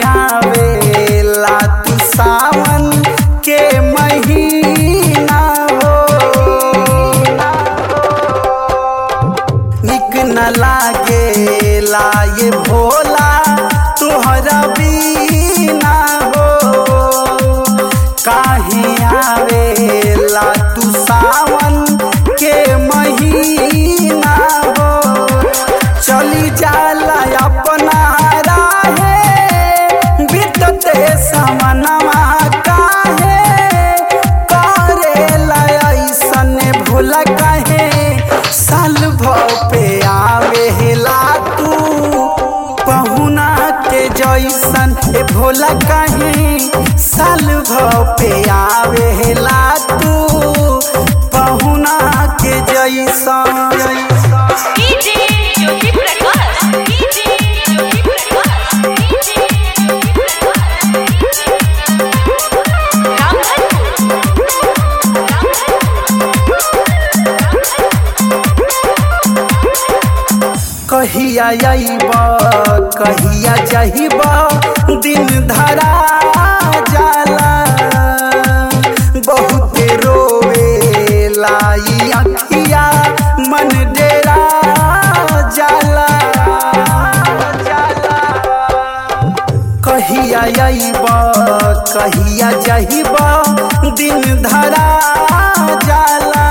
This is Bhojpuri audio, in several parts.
आवेला तू सावन के महीना हो निक न लागेला ये भोला तुहरा बीना हो काहे आवेला तू सावन के महीना हो चली जाला अपना राहे बीतते समनवा काहे करेला ऐसन भूल काहे साल भव पे आवेला तू पहुना के जैसन ए भोला काहे साल भव पे आवेला तू पहुना के जैसन DJ Jyoti Prakash DJ Jyoti Prakash DJ Jyoti Prakash कहिया अइब कहिया जहिब दिन धरा जाला बहुत रोवे लाई अखिया मन डेरा जाला कहिया अइब कहिया जहिब दिन धरा जाला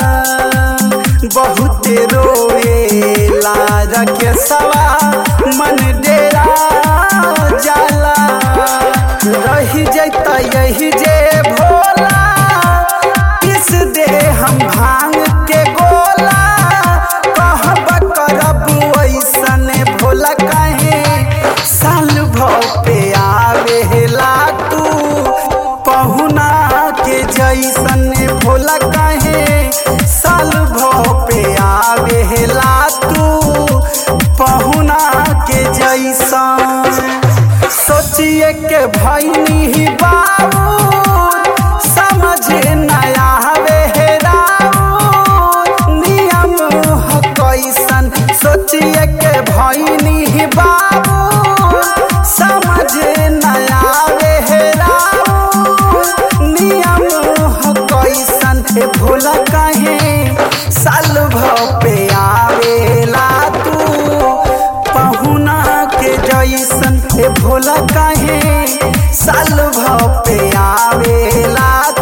बहुत रोवेला रखे सवा मन डेरा जाला रही जैता यही जे भोला किस दे हम भांग के गोला कहब करब ऐसन भोला कहे साल भव पे आवेला तू पहुना के जैसन भोला कहे साल भव पे आवेला तू पहुना के जैसन सोचिए के भैनी ही बाबू समझ नया नियम ह कैसन सोचिए के भैनी ही बाबू समझ नया नियम ह कैसन ए भोला कहे साल भव पे आवेला तू पहुना के जैसन ए भोला कहे साल भव पे आवेला